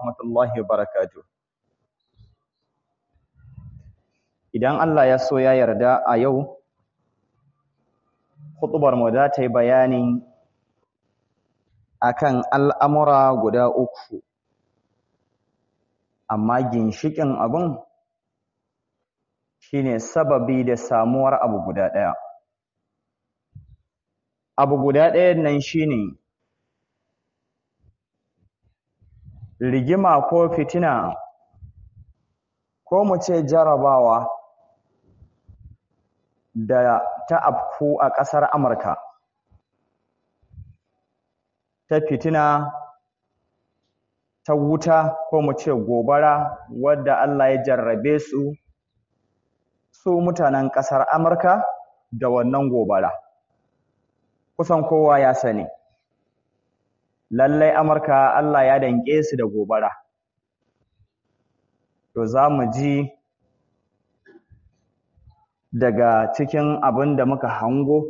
rahmatullahi wa barakatuh. Idan Allah ya so ya yarda a yau, hutubar mu za ta yi bayani akan al'amura guda uku, amma ginshiƙin abin shine sababi da samuwar abu guda ɗaya. Abu guda ɗayan nan shine rigima ko fitina ko mu ce jarabawa da ta afku a ƙasar Amurka ta fitina ta wuta ko mu ce gobara wadda Allah ya jarrabe su su mutanen ƙasar Amurka da wannan gobara kusan kowa ya sani lallai Amurka Allah ya danƙe su da gobara to za mu ji daga cikin abin da muka hango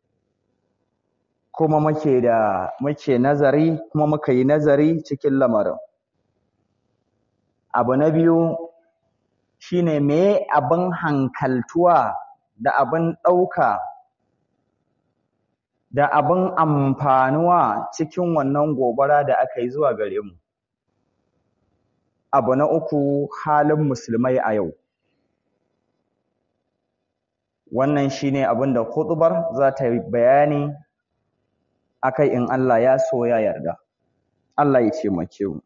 kuma muke da muke nazari kuma muka yi nazari cikin lamarin abu na biyu shine me abin hankaltuwa da abin ɗauka da abin amfanuwa cikin wannan gobara da aka yi zuwa gare mu abu na uku halin musulmai a yau wannan shine abin da khutbar za ta yi bayani akai in Allah ya so ya yarda Allah ya ce make mu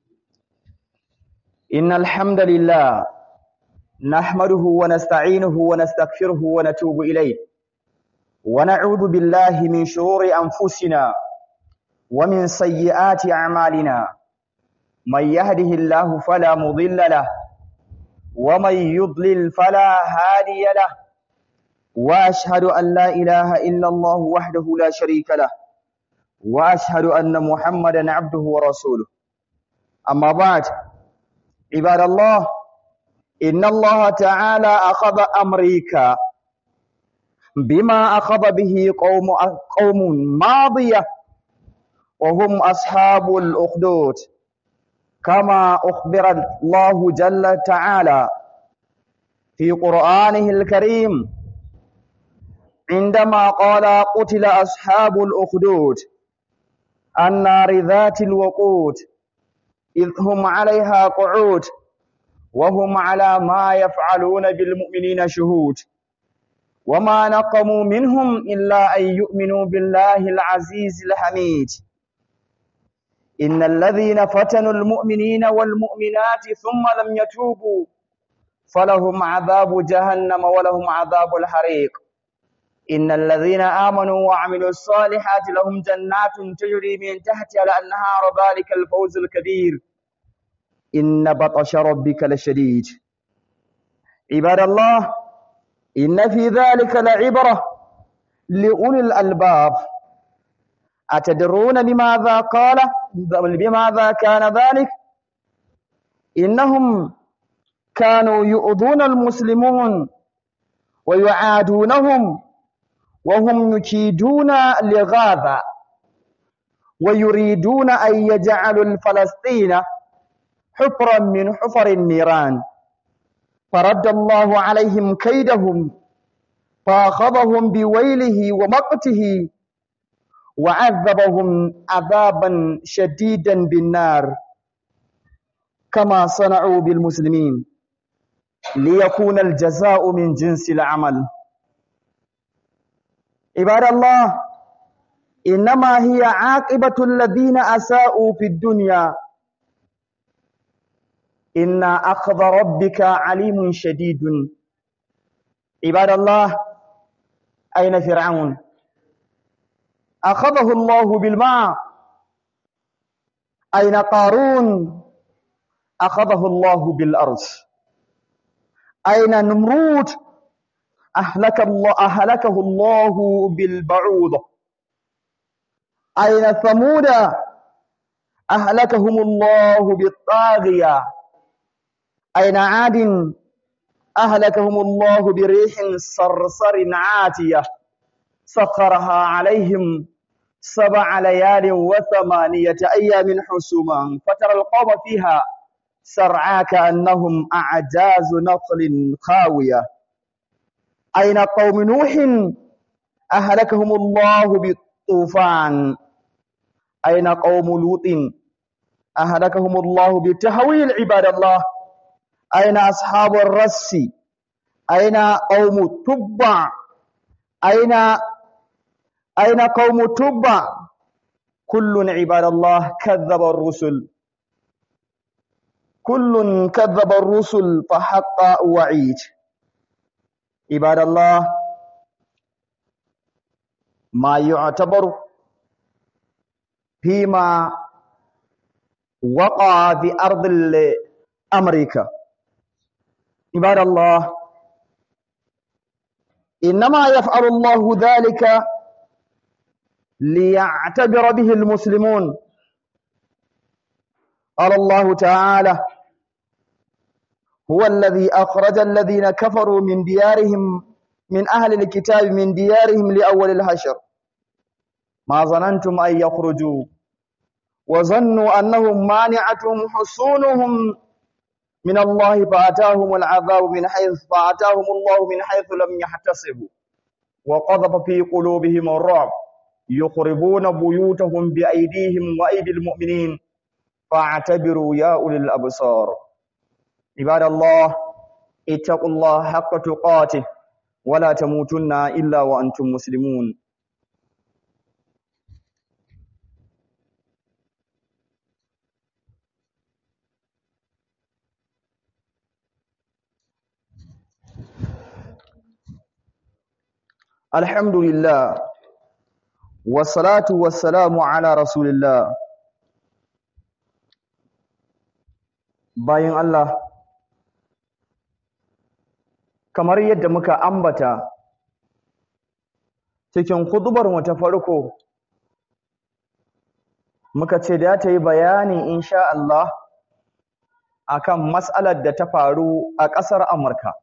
innal hamdalillah nahmaduhu wa nasta'inuhu wa nastaghfiruhu wa natubu ilayh wa na'udhu billahi min shururi anfusina wa min sayyiati a'malina man yahdihillahu fala mudilla lahu wa man yudlil fala hadiya lahu واشهد ان لا اله الا الله وحده لا شريك له واشهد ان محمدا عبده ورسوله اما بعد عباد الله ان الله تعالى اخذ امريكا بما اخذ به قوم قوم ماضيه وهم اصحاب الاخدود كما اخبر الله جل تعالى في قرانه الكريم عندما قال قتل أصحاب الأخدود النار ذات الوقود إذ هم عليها قعود وهم على ما يفعلون بالمؤمنين شهود وما نقموا منهم إلا أن يؤمنوا بالله العزيز الحميد إن الذين فتنوا المؤمنين والمؤمنات ثم لم يتوبوا فلهم عذاب جهنم ولهم عذاب الحريق إن الذين آمنوا وعملوا الصالحات لهم جنات تجري من تحتها الأنهار ذلك الفوز الكبير إن بطش ربك لشديد عباد الله إن في ذلك لعبرة لأولي الألباب أتدرون بماذا قال بماذا كان ذلك إنهم كانوا يؤذون المسلمون ويعادونهم وهم يكيدون لغاثا ويريدون أن يجعلوا الفلسطين حفرا من حفر النيران فرد الله عليهم كيدهم فأخذهم بويله ومقته وعذبهم عذابا شديدا بالنار كما صنعوا بالمسلمين ليكون الجزاء من جنس العمل عباد الله إنما هي عاقبة الذين أساءوا في الدنيا إن أخذ ربك عليم شديد عباد الله أين فرعون أخذه الله بالماء أين قارون أخذه الله بالأرض أين نمرود أهلك الله أهلكه الله بالبعوضة أين ثمود أهلكهم الله بالطاغية أين عاد أهلكهم الله بريح صرصر عاتية سخرها عليهم سبع ليال وثمانية أيام حسوما فترى القوم فيها سرعى كأنهم أعجاز نخل خاوية أين قوم نوح أهلكهم الله بالطوفان أين قوم لوط أهلكهم الله بالتهويل عباد الله أين أصحاب الرس أين قوم تبع أين أين قوم تبع كل عباد الله كذب الرسل كل كذب الرسل فحق وعيد عباد الله ما يعتبر فيما وقع في أرض أمريكا عباد الله إنما يفعل الله ذلك ليعتبر به المسلمون قال الله تعالى هو الذي أخرج الذين كفروا من ديارهم من أهل الكتاب من ديارهم لأول الحشر ما ظننتم أن يخرجوا وظنوا أنهم مانعتهم حصونهم من الله فأتاهم العذاب من حيث فأتاهم الله من حيث لم يحتسبوا وقذف في قلوبهم الرعب يخربون بيوتهم بأيديهم وأيدي المؤمنين فاعتبروا يا أولي الأبصار عباد الله اتقوا الله حق تقاته ولا تموتن إلا وأنتم مسلمون الحمد لله والصلاة والسلام على رسول الله bayan Allah kamar yadda muka ambata cikin hudubar mu ta farko muka ce da ta yi bayani insha Allah akan mas'alar da ta faru a ƙasar Amurka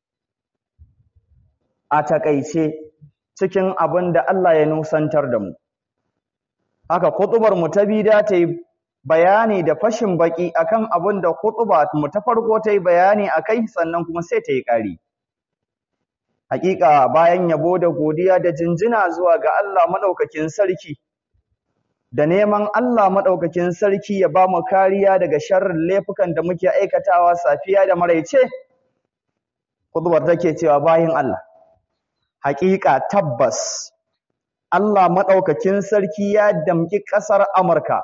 a takaice cikin abin da Allah ya nusantar da mu haka hudubar mu ta biyu da ta yi bayani da fashin baki akan abin da khutba mu ta farko ta yi bayani akai sannan kuma sai ta yi ƙari hakika bayan yabo da godiya da jinjina zuwa ga Allah madaukakin sarki da neman Allah madaukakin sarki ya ba mu kariya daga sharrin laifukan da muke aikatawa safiya da maraice khutbar take cewa bayin Allah hakika tabbas Allah madaukakin sarki ya damki ƙasar Amurka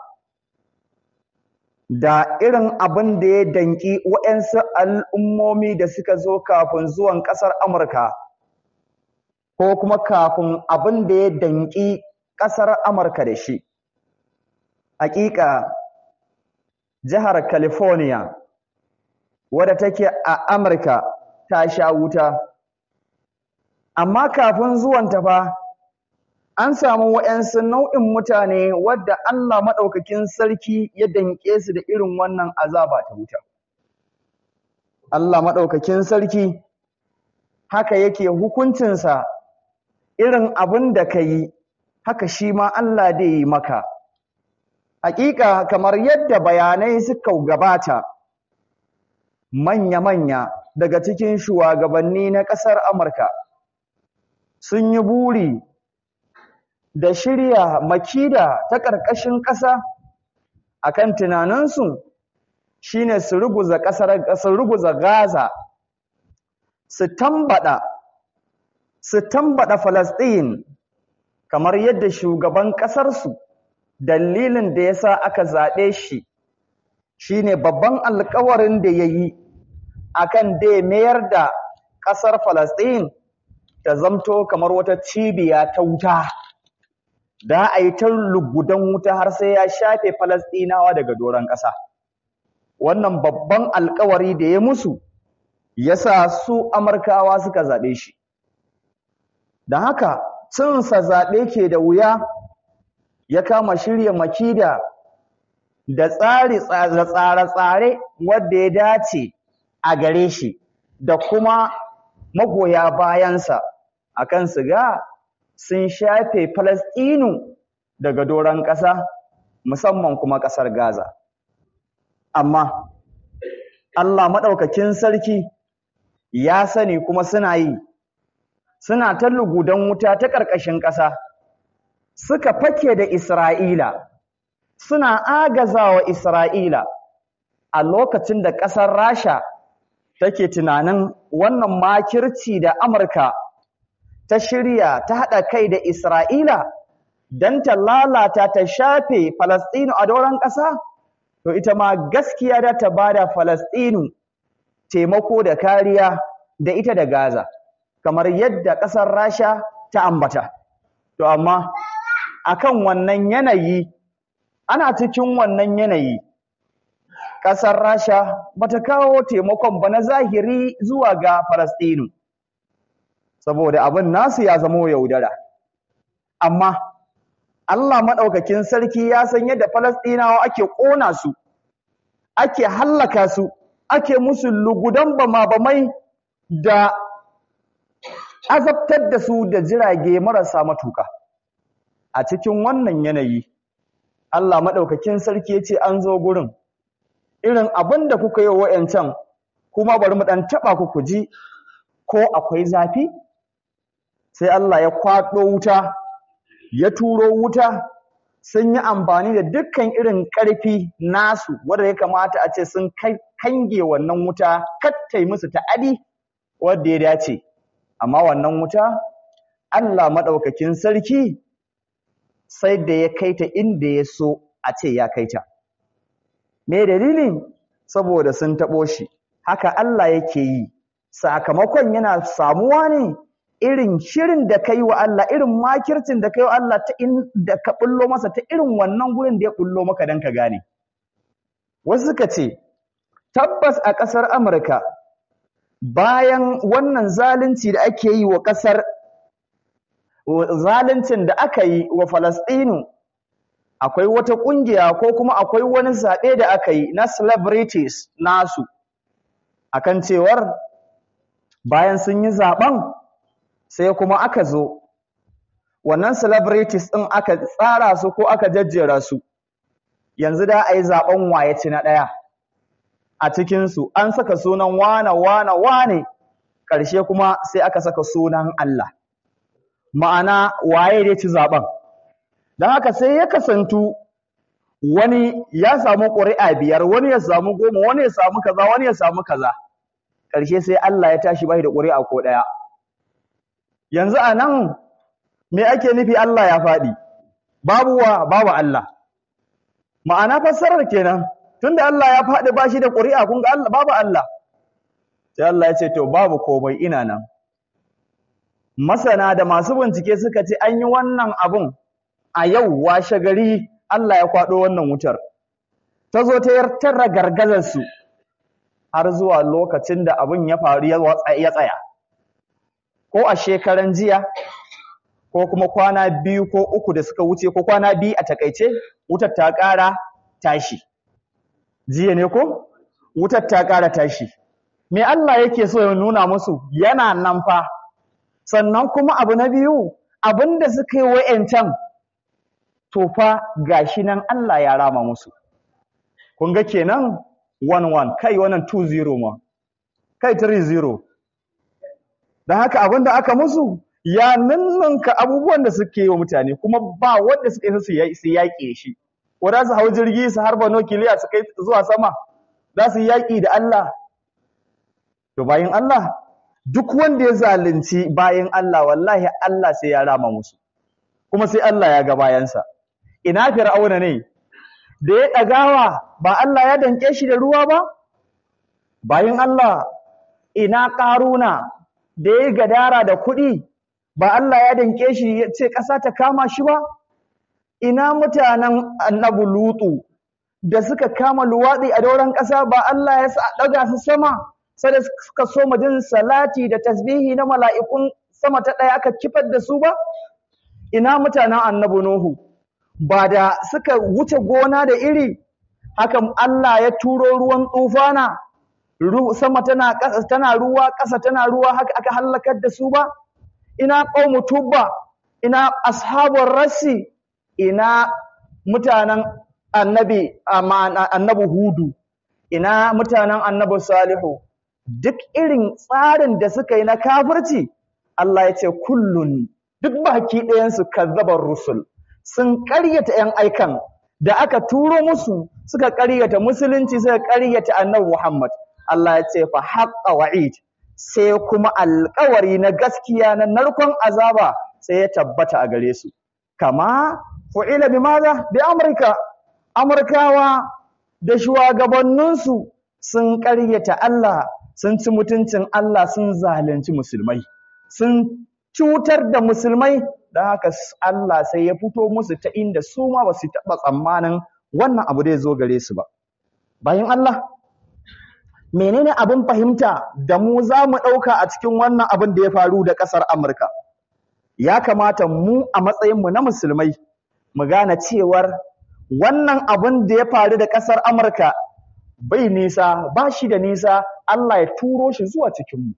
da irin abin da ya danki waɗansu al'ummomi da suka zo kafin zuwan ƙasar Amurka, ko kuma kafin abin da ya danki ƙasar Amurka da shi. Hakika, jihar California, wadda take a Amurka ta sha wuta, amma kafin zuwanta fa, an samu waɗansu nau'in mutane wadda Allah maɗaukakin sarki ya danƙe su da irin wannan azaba ta wuta. Allah maɗaukakin sarki haka yake hukuncinsa irin abin da ka yi, haka shi ma Allah da yi maka. Hakika kamar yadda bayanai suka gabata, manya-manya daga cikin shugabanni na ƙasar Amurka sun yi buri da shirya makida ta ƙarƙashin ƙasa akan tunaninsu shine su ruguza ƙasar su ruguza Gaza su tambada su tambada Palestine kamar yadda shugaban ƙasarsu dalilin da yasa aka zaɓe shi shine babban alƙawarin da yayi akan da mayar da ƙasar Palestine ta zamto kamar wata cibiya ta wuta da a yi ta lugudan wuta har sai ya shafe Falasɗinawa daga doron ƙasa. Wannan babban alkawari da ya musu ya sa su Amurkawa suka zaɓe shi. Da haka, cinsa zaɓe ke da wuya ya kama shirya makida da tsare-tsare wadda ya dace a gare shi da kuma magoya bayansa a kan su ga sun shafe Falasɗinu daga doron ƙasa musamman kuma ƙasar Gaza amma Allah maɗaukakin sarki ya sani kuma suna yi suna ta lugudan wuta ta ƙarƙashin ƙasa suka fake da Isra'ila suna agazawa Isra'ila a lokacin da ƙasar Rasha take tunanin wannan makirci da Amurka ta shirya ta haɗa kai da Isra'ila don ta lalata ta shafe Falastinu a doron ƙasa, to ita ma gaskiya da ta bada Falastinu taimako da kariya da ita da Gaza, kamar yadda ƙasar Rasha ta ambata. To amma akan wannan yanayi, ana cikin wannan yanayi, ƙasar Rasha bata kawo taimakon ba na zahiri zuwa ga Falastinu. saboda abin nasu ya zamo yaudara amma Allah maɗaukakin sarki ya san yadda Falastinawa ake ƙona su ake hallaka su ake musu lugudan bama-bamai da azabtar da su da jirage marasa matuka a cikin wannan yanayi Allah maɗaukakin sarki ya ce an zo gurin irin abin da kuka yi wa wa'yancan kuma bari mu ɗan taɓa ku ku ji ko akwai zafi sai Allah ya kwaɗo wuta, ya turo wuta, sun yi amfani da dukkan irin ƙarfi nasu wanda ya kamata a ce sun kange wannan wuta, kattai musu ta'adi wadda ya dace. Amma wannan wuta, Allah maɗaukakin sarki sai da ya kai ta inda ya so a ce ya kai ta. Me dalilin? Saboda sun taɓo shi, haka Allah yake yi, sakamakon yana samuwa ne irin shirin da kai wa Allah irin makircin da kai wa Allah ta in da ka bullo masa ta irin wannan gurin da ya bullo maka dan ka gane wasu suka ce tabbas a ƙasar Amurka bayan wannan zalunci da ake yi wa ƙasar zaluncin da aka yi wa Falastinu akwai wata ƙungiya ko kuma akwai wani zaɓe da aka yi na celebrities nasu akan cewar bayan sun yi zaɓen sai kuma aka zo wannan celebrities ɗin aka tsara su ko aka jajjera su yanzu da a yi zaɓen waye ci na ɗaya a cikinsu an saka sunan wane wane wane ƙarshe kuma sai aka saka sunan Allah ma'ana waye dai ci zaɓen don haka sai ya kasantu wani ya samu ƙuri'a biyar wani ya samu goma wani ya samu kaza wani ya samu kaza ƙarshe sai Allah ya tashi bai da ƙuri'a ko ɗaya yanzu a nan me ake nufi Allah ya faɗi babu wa babu Allah ma'ana fassarar kenan tunda Allah ya faɗi ba shi da ƙuri'a kun ga Allah babu Allah sai Allah ya ce to babu komai ina nan masana da masu bincike suka ce an yi wannan abun a yau washe gari Allah ya kwaɗo wannan wutar ta zo ta yartar gargazar su har zuwa lokacin da abun ya faru ya tsaya ko a shekaran jiya ko kuma kwana biyu ko uku da suka wuce ko kwana biyu a takaice wutar ta ƙara tashi jiya ne ko wutar ta ƙara tashi me Allah yake so ya nuna musu yana nan fa sannan kuma abu na biyu abinda suka yi wa'yancan to fa gashi nan Allah ya rama musu kun ga kenan 1-1 kai wannan 2-0 ma kai 3-0 don haka abin da aka musu ya ninninka abubuwan da suke yi wa mutane kuma ba wanda suka yi su yaƙe shi ko za su hau jirgi su harba nukiliya su kai zuwa sama za su yaƙi da Allah to bayan Allah duk wanda ya zalunci bayan Allah wallahi Allah sai ya rama musu kuma sai Allah ya ga bayansa ina fir'auna ne da ya ɗagawa ba Allah ya danke shi da ruwa ba bayan Allah ina ƙaruna da ya gadara da kuɗi ba Allah ya danke shi ya ce ƙasa ta kama shi ba ina mutanen annabi lutu da suka kama luwaɗi a dauran ƙasa ba Allah ya sa ɗaga su sama sai da suka so jin salati da tasbihi na mala'ikun sama ta ɗaya aka kifar da su ba ina mutanen annabi nuhu ba da suka wuce gona da iri hakan Allah ya turo ruwan tsufana sama tana ƙasa tana ruwa ƙasa tana ruwa haka aka halakar da su ba ina qaumu tubba ina ashabur rassi ina mutanen annabi annabi hudu ina mutanen annabi salihu duk irin tsarin da suka yi na kafirci Allah ya ce kullun duk baki ɗayansu kazzabar rusul sun ƙaryata ‘yan aikan da aka turo musu suka ƙaryata musulunci suka ƙaryata annabi Muhammad Allah ya ce fa haqqa wa'id sai kuma alƙawari na gaskiya na narkon azaba sai ya tabbata a gare su kama fu'ila bi maza bi amurka amurkawa da shugabanninsu sun ƙaryata Allah sun ci mutuncin Allah sun zalunci musulmai sun cutar da musulmai don haka Allah sai ya fito musu ta inda su ma ba su taɓa tsammanin wannan abu da ya zo gare su ba bayan Allah menene abin fahimta da mu za mu ɗauka a cikin wannan abin da ya faru da ƙasar Amurka ya kamata mu a matsayinmu na musulmai mu gane cewar wannan abin da ya faru da ƙasar Amurka bai nisa ba shi da nisa Allah ya turo shi zuwa cikinmu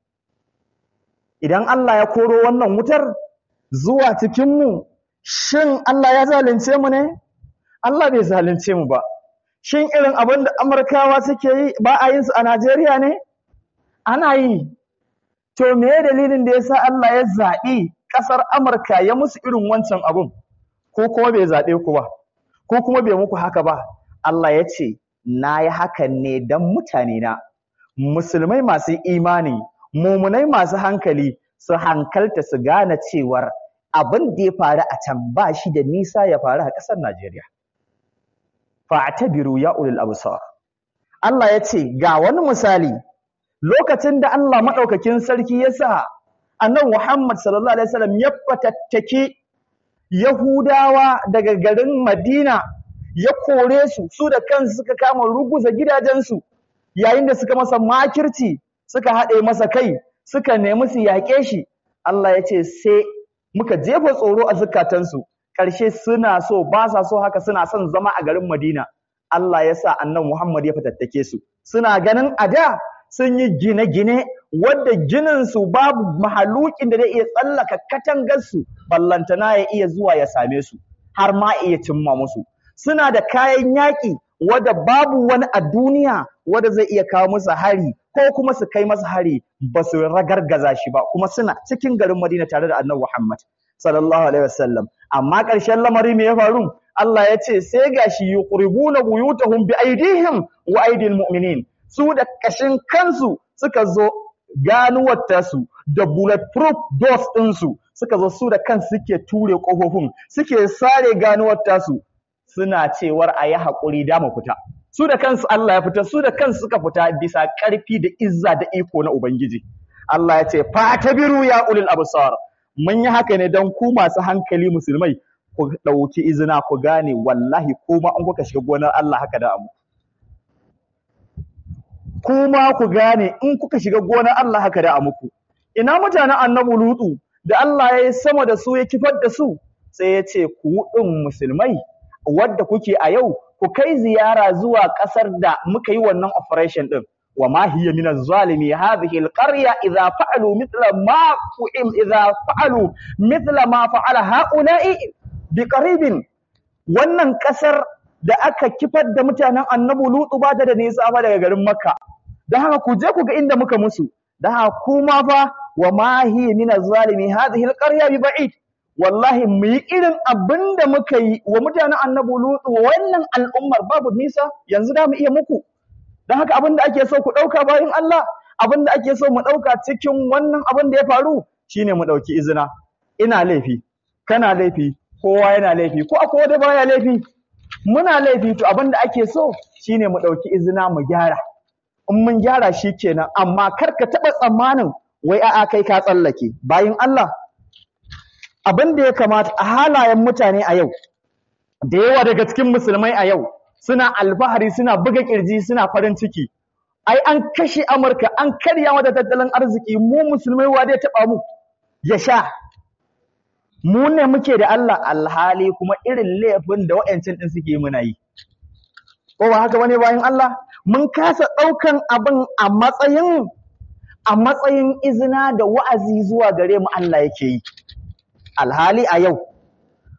idan Allah ya koro wannan wutar zuwa cikinmu shin Allah ya zalunce mu ne Allah bai zalunce mu ba shin irin abin da Amurkawa suke yi ba a yin su a Najeriya ne ana yi to me dalilin da yasa Allah ya zaɓi ƙasar Amurka ya musu irin wancan abun ko kuma bai zaɓe ku ba ko kuma bai muku haka ba Allah ya ce na yi hakan ne don mutane na musulmai masu imani mumunai masu hankali su hankalta su gane cewar abin da ya faru a can ba shi da nisa ya faru a ƙasar Najeriya. Fa'tabiru ya ulul absar. Allah ya ce ga wani misali lokacin da Allah maɗaukakin sarki ya sa annabi Muhammad sallallahu alaihi wasallam ya fatattake Yahudawa daga garin Madina ya kore su su da kansu suka kama ruguza gidajensu yayin da suka masa makirci suka haɗe masa kai suka nemi su yaƙe shi Allah ya ce sai muka jefa tsoro a zukatansu ƙarshe suna so ba sa so haka suna son zama a garin Madina Allah ya sa annan Muhammad ya fatattake su suna ganin a da sun yi gine-gine wadda gininsu babu mahalukin da zai iya tsallaka katangarsu ballantana ya iya zuwa ya same su har ma iya cimma musu suna da kayan yaƙi wadda babu wani a duniya wadda zai iya kawo musu hari ko kuma su kai masa hari ba su ragargaza shi ba kuma suna cikin garin Madina tare da Annabi Muhammad sallallahu alaihi wasallam amma ƙarshen lamari me ya faru Allah ya ce sai gashi yuqribuna buyutahum bi aidihim wa aidil mu'minin su da kashin kansu suka zo ganuwar tasu da bulletproof doors ɗinsu suka zo su da kansu suke ture ƙofofin suke sare ganuwar tasu suna cewar a yi haƙuri da mu fita su da kansu Allah ya fita su da kansu suka fita bisa ƙarfi da izza da iko na Ubangiji Allah ya ce fatabiru ya ulil absar mun yi haka ne don ku masu hankali musulmai ku ɗauki izina ku gane wallahi kuma an kuka shiga gonar Allah haka da amu kuma ku gane in kuka shiga gonar Allah haka da muku ina mutanen annabi lutu da Allah ya yi sama da su ya kifar da su sai ya ce ku ɗin musulmai wadda kuke a yau ku kai ziyara zuwa ƙasar da muka yi wannan operation ɗin wa ma hiya min az-zalimi hadhihi al-qarya idha fa'alu mithla ma fu'im idha fa'alu mithla ma fa'ala ha'ula'i bi qaribin wannan ƙasar da aka kifar da mutanen annabi lutu ba ta da nisa ba daga garin makka dan haka ku je ku ga inda muka musu dan haka kuma fa wa ma hiya min az-zalimi hadhihi al-qarya bi ba'id wallahi mu yi irin abin da muka yi wa mutanen annabi lutu wannan al'ummar babu nisa yanzu da mu iya muku don haka abin da ake so ku ɗauka bayan Allah abin da ake so mu ɗauka cikin wannan abin da ya faru shine mu ɗauki izina ina laifi kana laifi kowa yana laifi ko akwai wanda baya laifi muna laifi to abin da ake so shine mu ɗauki izina mu gyara in mun gyara shi kenan amma kar ka taɓa tsammanin wai a'a kai ka tsallake bayan Allah abin da ya kamata a halayen mutane a yau da yawa daga cikin musulmai a yau suna alfahari suna buga kirji suna farin ciki ai an kashe amurka an karya mata tattalin arziki mu musulmai wa dai taba mu ya sha mu ne muke da Allah alhali kuma irin laifin da wa'ancin din suke muna yi ko ba haka bane bayan Allah mun kasa daukan abin a matsayin a matsayin izina da wa'azi zuwa gare mu Allah yake yi alhali a yau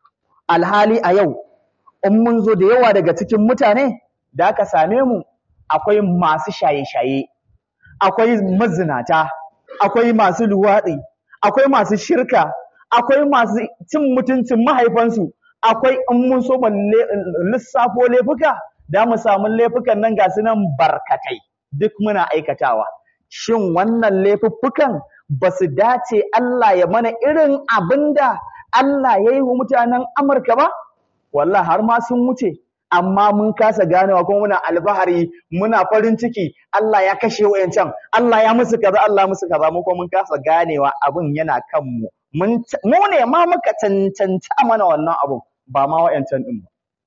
alhali a yau in mun zo da yawa daga cikin mutane da aka same mu akwai masu shaye-shaye akwai mazinata akwai masu luwaɗi akwai masu shirka akwai masu cin mutuncin mahaifansu akwai in mun so lissafo laifuka da mu samu laifukan nan ga su nan barkatai duk muna aikatawa shin wannan laifuffukan ba su dace Allah ya mana irin abin da Allah ya yi wa mutanen Amurka ba wallahi har ma sun wuce amma mun kasa ganewa kuma muna albahari muna farin ciki Allah ya kashe wayancan Allah ya musu kaza Allah musu kaza mu kuma mun kasa ganewa abin yana kan mu mun mu ne ma muka cancanta mana wannan abun ba ma wayancan din ba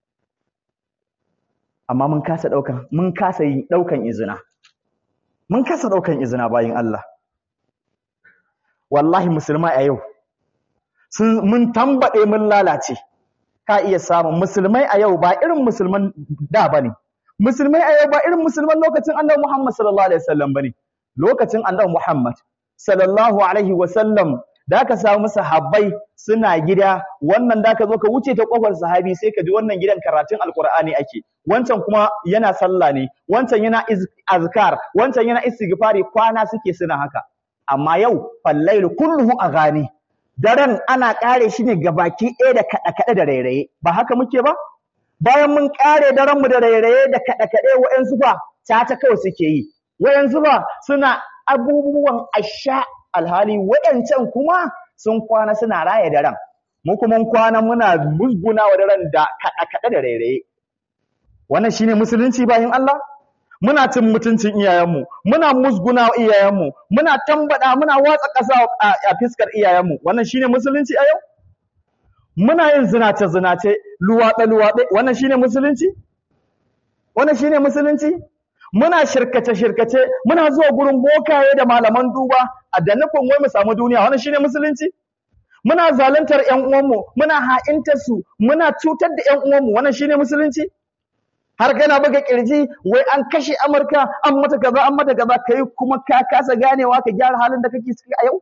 amma mun kasa daukan mun kasa yin daukan izina mun kasa daukan izina bayin Allah wallahi musulmai a yau sun mun tambade mun lalace ka iya samun musulmai a yau ba irin musulman da bane musulmai a yau ba irin musulman lokacin annabi Muhammad sallallahu alaihi wasallam bane lokacin annabi Muhammad sallallahu alaihi wasallam da ka samu sahabbai suna gida wannan da ka zo ka wuce ta kofar sahabi sai ka ji wannan gidan karatun alqur'ani ake wancan kuma yana sallah ne wancan yana azkar wancan yana istighfari kwana suke suna haka amma yau fallailu kulluhu aghani daren ana ƙare shi ne gabaki ɗaya da kaɗe-kaɗe da rairaye ba haka muke ba bayan mun ƙare daren mu da rairaye da kaɗe-kaɗe wa'yansu fa ta kawai suke yi wa'yansu fa suna abubuwan asha alhali wa'yancan kuma sun kwana suna raya daren mu kuma kwana muna musguna wa daren da kaɗe-kaɗe da rairaye wannan shine musulunci bayan Allah muna cin mutuncin iyayenmu muna musguna wa iyayenmu muna tambada muna watsa ƙasa a fiskar iyayenmu wannan shine musulunci a yau muna yin zinace zinace luwaɗe luwaɗe wannan shine musulunci wannan shine musulunci muna shirkace shirkace muna zuwa gurin bokaye da malaman duba a da nufin wai mu samu duniya wannan shine musulunci muna zaluntar ƴan uwanmu muna ha'intar su muna cutar da ƴan uwanmu wannan shine musulunci har kana buga kirji wai an kashe Amurka an mata kaza an mata kaza kai kuma ka kasa ganewa ka gyara halin da kake ciki a yau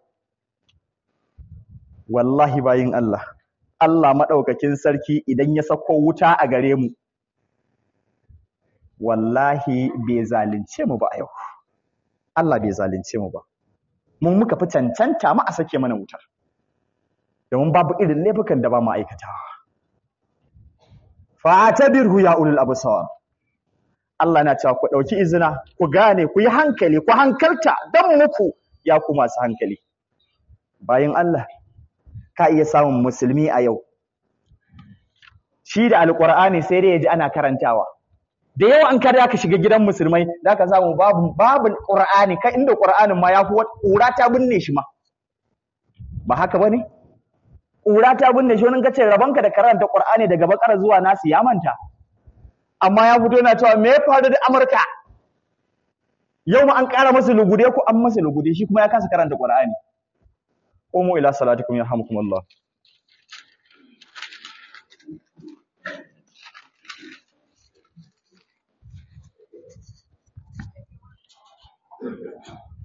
wallahi bayin Allah Allah madaukakin sarki idan ya sako wuta a gare mu wallahi bai zalunce mu ba a yau Allah bai zalunce mu ba mun muka fi cancanta mu a sake mana wutar domin babu irin laifukan da ba mu aikatawa fa'tabirhu ya ulul absar Allah na cewa ku dauki izina ku gane ku yi hankali ku hankalta dan muku ya ku masu hankali bayan Allah ka iya samun musulmi a yau shi da alqur'ani sai dai yaji ana karantawa da yawa an kada ka shiga gidan musulmai da ka samu babu babu qur'ani kai inda qur'anin ma yafi ƙura ta binne shi ma ba haka bane ƙura ta binne shi wani kace rabanka da karanta Qur'ani daga bakara zuwa nasu ya manta amma ya fito yana cewa me ya faru da Amurka yau ma an ƙara masa lugude ko an masa lugude shi kuma ya kasa karanta Qur'ani qumu ila salatikum yarhamukumullah